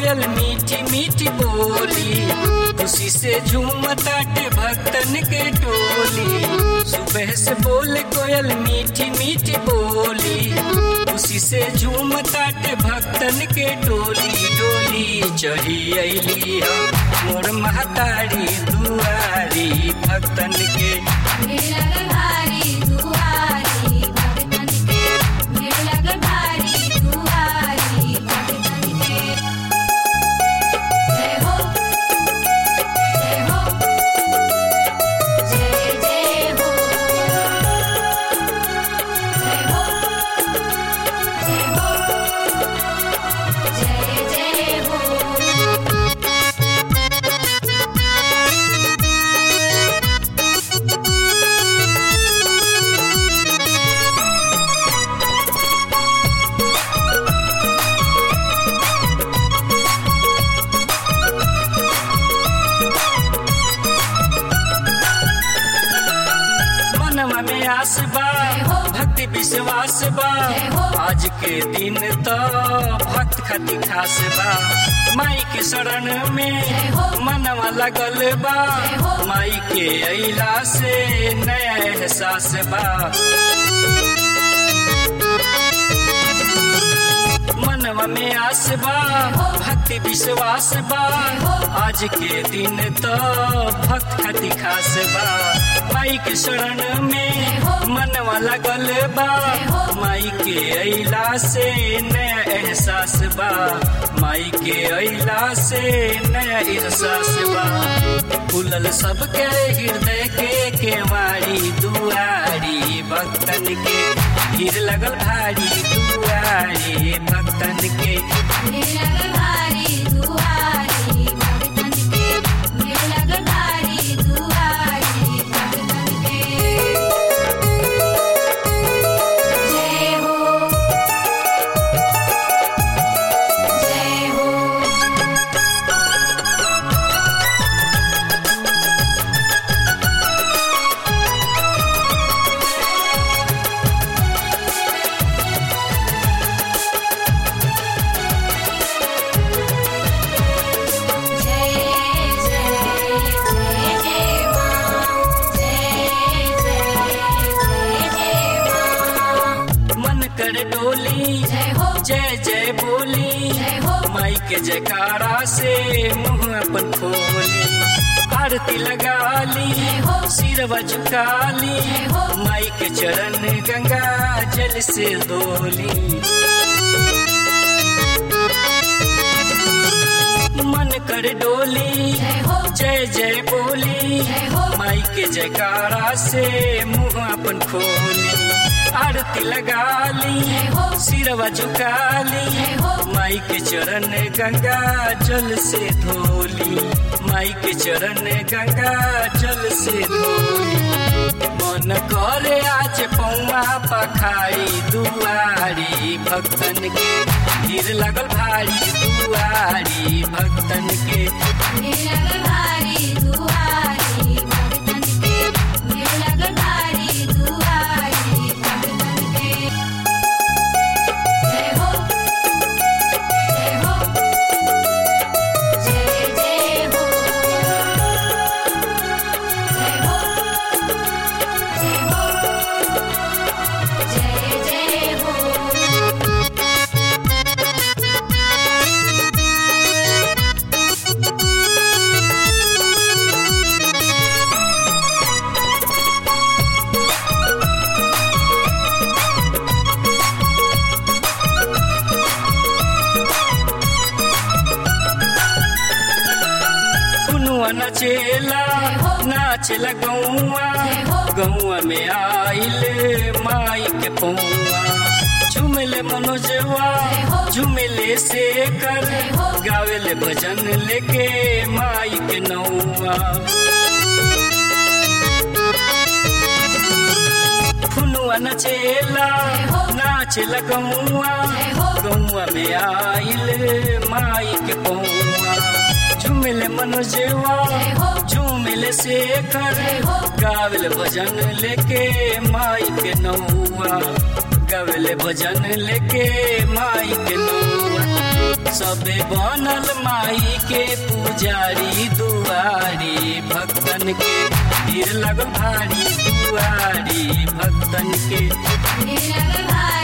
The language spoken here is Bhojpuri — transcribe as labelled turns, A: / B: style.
A: कोयल मीठी मीठी बोली खुशी से झूमताटे भक्तन के टोली सुबह से बोले कोयल मीठी मीठी बोली खुशी से झूमताटे भक्तन के टोली डोली चढ़ी अली मोर महतारी दुआरी भक्तन के
B: भीड़ लगल भारी दुआरी भगतन के भीड़ लगल भारी दुआरी भगतन के जय हो जय हो जय जय हो जय हो जय हो जय जय हो
A: मनवा में आस बा भक्ति विश्वास बा आज के दिन तो भक्त खती खास बा माई के शरण में मनवा लगल बा माई के अला से नया एहसास बा मनवा में आस बा भक्ति विश्वास बा आज के दिन तो भक्त खती खास बा माई के शरण में मनवा लगल बा माई के अला से नया एहसास बा माई के अला से नया एहसास बा खुलल सबके हृदय के केवाड़ी दुआरी भक्तन के भीड़ लगल भारी दुआरी भक्तन के
B: भीड़ लगल भारी दुआरी भगतन के भीड़ लगल भारी दुआरी भगतन के जय हो जय हो जय जय जय जय मां जय जय जय जय मां
A: मन कर डोली
B: जय हो
A: जय जय बोली
B: जय हो
A: माई के जयकारा से मुंह अपन खोली आरती लगा ली सिरवा झुका ली माई के चरण गंगा जल से धोली मन कर डोली
B: जय हो
A: जय जय बोली
B: जय हो
A: माई के जयकारा से मुंह अपन खोली आरती लगा ली सिरवा झुका ली माई के चरण गंगा जल से धोली माई के चरण गंगा जल से धोली मन करे आज पौआ पखारी दुआरी भक्तन के भीड़ लगल भारी दुआरी भक्तन के
B: भीड़ लगल भारी दुआरी भगतन के भीड़ लगल भारी दुआरी भगतन के जय हो जय हो जय जय हो जय हो जय हो जय जय हो
A: कुनुआ नचेला नाचेला गौआ गौआ में आइल माई के पौआ झुमले मनोजवा झुमले से कर गावेले भजन लेके माई के नौआ फुनुआ नचेला नाचेला गौआ गौआ में आइल माई के पौआ झुमिल मनोजेवा झूमिल से कर गावल भजन लेके माई के नौआ गावल भजन लेके माई के नौआ सबे बनल माई के पुजारी दुआरी भक्तन के भीड़ लगल भारी दुआरी भक्तन के
B: भीड़ लगल भारी